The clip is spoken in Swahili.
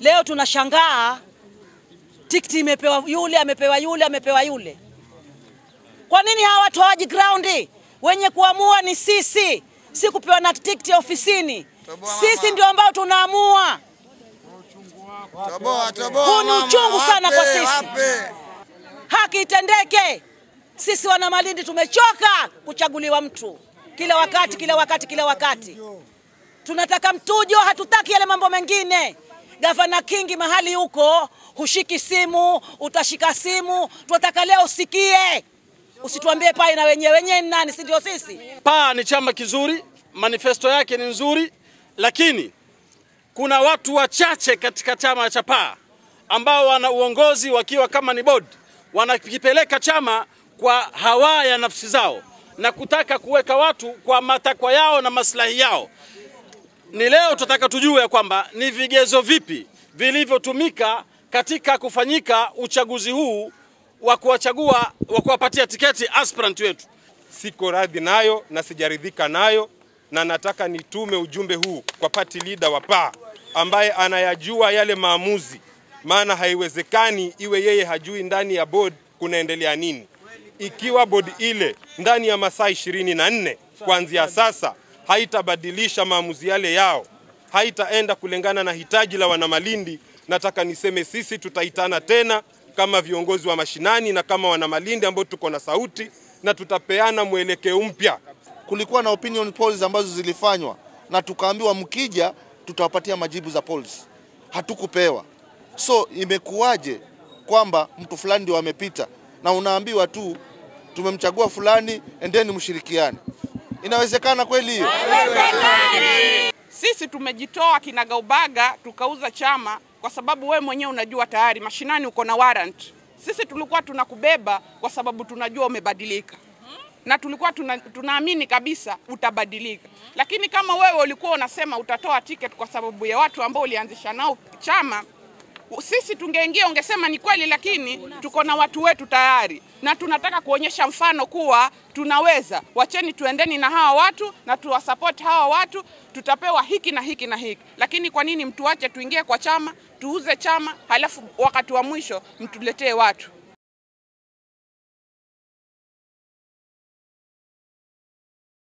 Leo tunashangaa tikiti imepewa yule, amepewa yule, amepewa yule. Kwa nini hawa watu hawaji ground? Wenye kuamua ni sisi, si kupewa na tikiti ya ofisini. Sisi ndio ambao tunaamua. Toboa, toboa, Huu ni mama, uchungu sana kwa wape, sisi. wape. Haki itendeke. Sisi wana Malindi tumechoka kuchaguliwa mtu kila wakati, kila wakati, kila wakati. Tunataka mtujo, hatutaki yale mambo mengine. Gavana Kingi mahali huko hushiki simu, utashika simu. Tunataka leo usikie, usituambie pai na wenyewe wenyewe ni nani? Si ndio sisi? PAA ni chama kizuri, manifesto yake ni nzuri, lakini kuna watu wachache katika chama cha PAA ambao wana uongozi wakiwa kama ni board, wanakipeleka chama kwa hawa ya nafsi zao na kutaka kuweka watu kwa matakwa yao na maslahi yao. Ni leo tutataka tujue ya kwamba ni vigezo vipi vilivyotumika katika kufanyika uchaguzi huu wa kuwachagua wa kuwapatia tiketi aspirant wetu. siko radhi nayo na sijaridhika nayo, na nataka nitume ujumbe huu kwa party leader wa PAA ambaye anayajua yale maamuzi, maana haiwezekani iwe yeye hajui ndani ya board kunaendelea nini. Ikiwa board ile ndani ya masaa ishirini na nne kuanzia sasa haitabadilisha maamuzi yale yao, haitaenda kulingana na hitaji la wanamalindi, nataka niseme sisi tutaitana tena kama viongozi wa mashinani na kama wanamalindi ambao tuko na sauti na tutapeana mwelekeo mpya. kulikuwa na opinion polls ambazo zilifanywa na tukaambiwa mkija tutawapatia majibu za polls, hatukupewa. So imekuwaje kwamba mtu fulani ndio amepita na unaambiwa tu tumemchagua fulani, endeni mshirikiane? Inawezekana kweli hiyo? Sisi tumejitoa kinagaubaga tukauza chama kwa sababu we mwenyewe unajua tayari mashinani uko na warrant. Sisi tulikuwa tunakubeba kwa sababu tunajua umebadilika na tulikuwa tuna, tunaamini kabisa utabadilika, lakini kama wewe ulikuwa unasema utatoa ticket kwa sababu ya watu ambao ulianzisha nao chama, sisi tungeingia ungesema ni kweli, lakini tuko na watu wetu tayari na tunataka kuonyesha mfano kuwa tunaweza. Wacheni tuendeni na hawa watu na tuwasupport hawa watu, tutapewa hiki na hiki na hiki. Lakini kwa nini mtuache tuingie kwa chama tuuze chama, halafu wakati wa mwisho mtuletee watu?